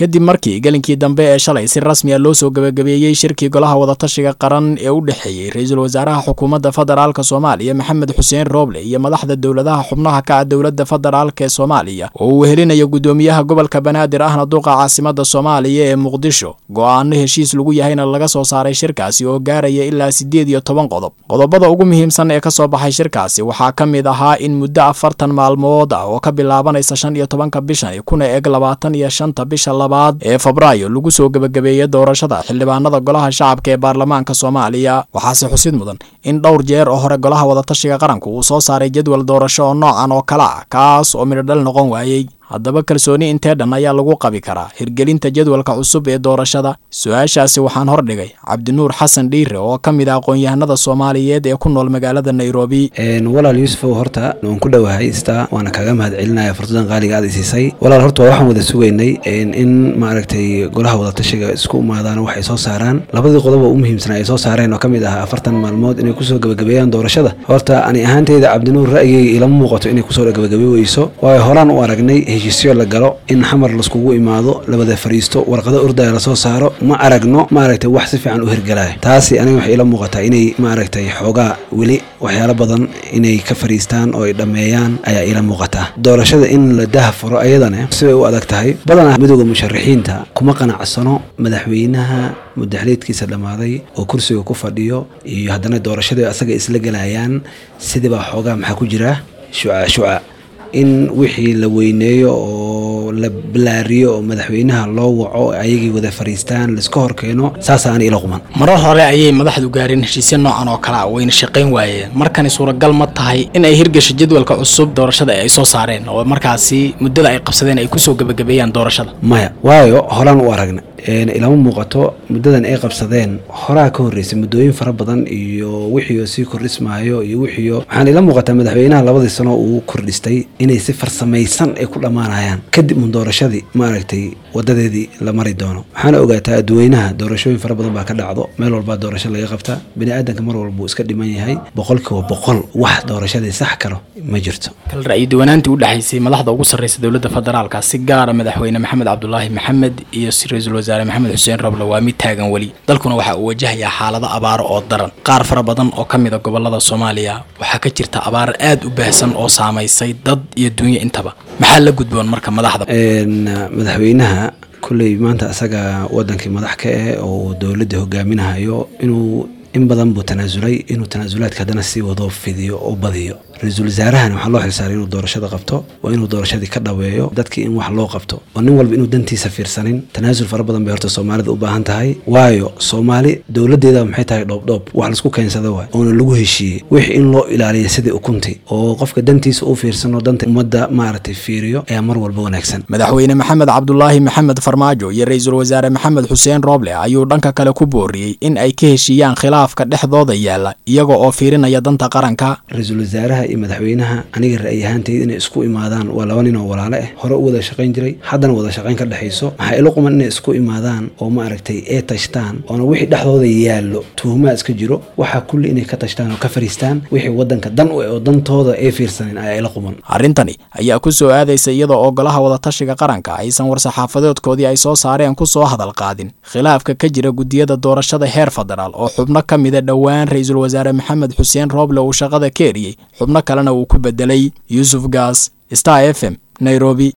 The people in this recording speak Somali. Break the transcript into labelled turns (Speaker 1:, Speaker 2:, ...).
Speaker 1: kadib markii gelinkii dambe ee shalay si rasmi a loo soo gebagabeeyey shirkii golaha wadatashiga qaran ee u dhexeeyey ra-iisul wasaaraha xukuumadda federaalk soomaaliya maxamed xuseen rooble iyo madaxda dowladaha xubnaha ka ah dowladda federaalk ee soomaaliya oo uu helinayo guddoomiyaha gobolka banaadir ahna duqa caasimada soomaaliya ee muqdisho go-aano heshiis lagu yahayna laga soo saaray shirkaasi oo gaaraya ilaa siddeed iyo toban qodob qodobada ugu muhiimsan ee kasoo baxay shirkaasi waxaa ka mid ahaa in muddo afartan maalmood ah oo ka bilaabanaysa shan iyo tobanka bishan kuna eg labaatan iyo shanta bisha labaad ee febraayo lagu soo gebagabeeyey doorashada xildhibaanada golaha shacabka ee baarlamaanka soomaaliya waxaase xusid mudan in dhowr jeer oo hore golaha wadatashiga qaranku uu soo saaray jadwal doorasho oo noocan oo kale ah kaas oo midhodhal noqon waayey haddaba kalsooni intee dhan ayaa lagu qabi karaa hirgelinta jadwalka cusub ee doorashada su-aashaasi waxaan hordhigay cabdinuur xasan dhiire oo ka mid ah aqoon-yahanada soomaaliyeed ee ku nool magaalada nairobi
Speaker 2: walaal yuusufow horta waan ku dhowahay istaa waana kaga mahad celinaya fursadan qaaliga aad isiisay walaal horta waa waxaan wada sugaynay in maaragtay golaha wadatashiga isku imaadaan waxay soo saaraan labadii qodob oo u muhiimsanaa ay soo saareen oo ka mid ah afartan maalmood inay kusoo gebagabeeyaan doorashada horta ani ahaanteyda cabdinuur ra'yigayga ilama muuqato inay kusoo gebagabe weyso waayo horaan u aragnay heshiisyo la galo in xamar laskugu imaado labada fariisto warqado ordaya lasoo saaro ma aragno maaragtay wax si fiican u hirgalaya taasi aniga waxay ila muuqataa inay maaragtay xoogaa weli waxyaalo badan inay ka fariistaan oo ay dhammeeyaan ayaa ila muuqataa doorashada in la daha furo ayadana sibay u adag tahay badanaa midooda musharaxiinta kuma qanacsano madaxweynaha mudaxleedkiisa dhammaaday oo kursiga ku fadhiyo iyo haddana doorashadii asaga isla gelayaan sidibaa xoogaa maxaa ku jira shuca shuca in wixii la weyneeyo oo la balaariyo oo madaxweynaha loo waco ayagii wada fariistaan laiska horkeeno saasaana ila quman
Speaker 1: marar hore ayay madaxdu gaareen heshiisya noocan oo kale a wayna shaqayn waayeen markani suuragal ma tahay in ay hirgasho jadwalka cusub doorashada ay soo saareen oo markaasi muddada ay qabsadeen ay kusoo gebagabeeyaan doorashada
Speaker 2: maya waayo horaan u aragna ilama muuqato muddadan ay qabsadeen horaa ka horreysay muddooyin fara badan iyo wixiioo sii kordhismaayo iyo wixiio waxaan ila muuqataa madaxweynaha labadii sano uu kordhistay inay si farsamaysan ay ku dhammaanayaan kadib un doorashadii maaragtay wadadeedii la mari doono waxaana ogaataa adduweynaha doorashooyin fara badan baa ka dhacdo meel walbaa doorasho laga qabtaa bini aadanka mar walbuu iska dhiman yahay boqolkiiba boqol wax doorashadii sax karo ma jirto
Speaker 1: kal ra'yi duwanaantii u dhexaysay madaxda ugu sarreysa dowladda federaalka si gaara madaxweyne maxamed cabdulaahi maxamed iyo ra-iisul wasaare maxamed xuseen roble waa mid taagan weli dalkuna waxa uu wajahayaa xaalado abaaro oo daran qaar fara badan oo ka mid a gobolada soomaaliya waxaa ka jirta abaar aad u baahsan oo saamaysay dad iyo dunyo intaba maxaa la gudboon marka madaxda
Speaker 2: madaxweynaha kulley maanta asaga wadankii madax ka eh oo dowladda hogaaminahayo inuu in badan buu tanaasulay inuu tanaasulaadka haddana sii wado fidiyo oo badiyo ra-iisul wasaarahan waxaa loo xilsaaray inuu doorashada qabto waa inuu doorashadii ka dhaweeyo dadkii in wax loo qabto oo nin walba inuu dantiisa fiirsanin tanaasul fara badan bay horta soomaalida u baahan tahay waayo soomaali dowladeeda maxay tahay dhoobdhoob wax laisku keensada waay oona lagu heshiiyey wix in loo ilaaliya sidii ukunti oo qofka dantiisa u fiirsano danta ummadda maaragtay fiiriyo ayaa mar walba wanaagsan
Speaker 1: madaxweyne maxamed cabdulaahi maxamed farmaajo iyo ra-iisul wasaare maxamed xuseen rooble ayuu dhanka kale ku booriyey in ay ka heshiiyaan khilaafka dhexdooda yaalla iyaga oo fiirinaya danta qaranka
Speaker 2: ra-iisul wasaaraha iyo madaxweynaha aniga ra'yi ahaantayda inay isku imaadaan waa laba nin oo walaale ah hore u wada shaqayn jiray haddana wada shaqayn ka dhexayso maxaa ila quman inay isku imaadaan oo maaragtay ee tashtaan oona wixii dhexdooda yaallo tuhumaa iska jiro waxaa kulli inay ka tashtaan oo ka fariistaan wixii wadanka dan u eh oo dantooda ee fiirsanin ayaa ila quman
Speaker 1: arrintani ayaa ku soo aadaysa iyada oo golaha wadatashiga qaranka aysan war-saxaafadeedkoodii ay soo saareen ku soo hadal qaadin khilaafka ka jira guddiyada doorashada heer federaal oo xubno ka mida dhowaan ra-iisul wasaare maxamed xuseen rooble uu shaqada ka eriyey xubno kalena uu ku bedelay yuusuf gaas star f m nairobi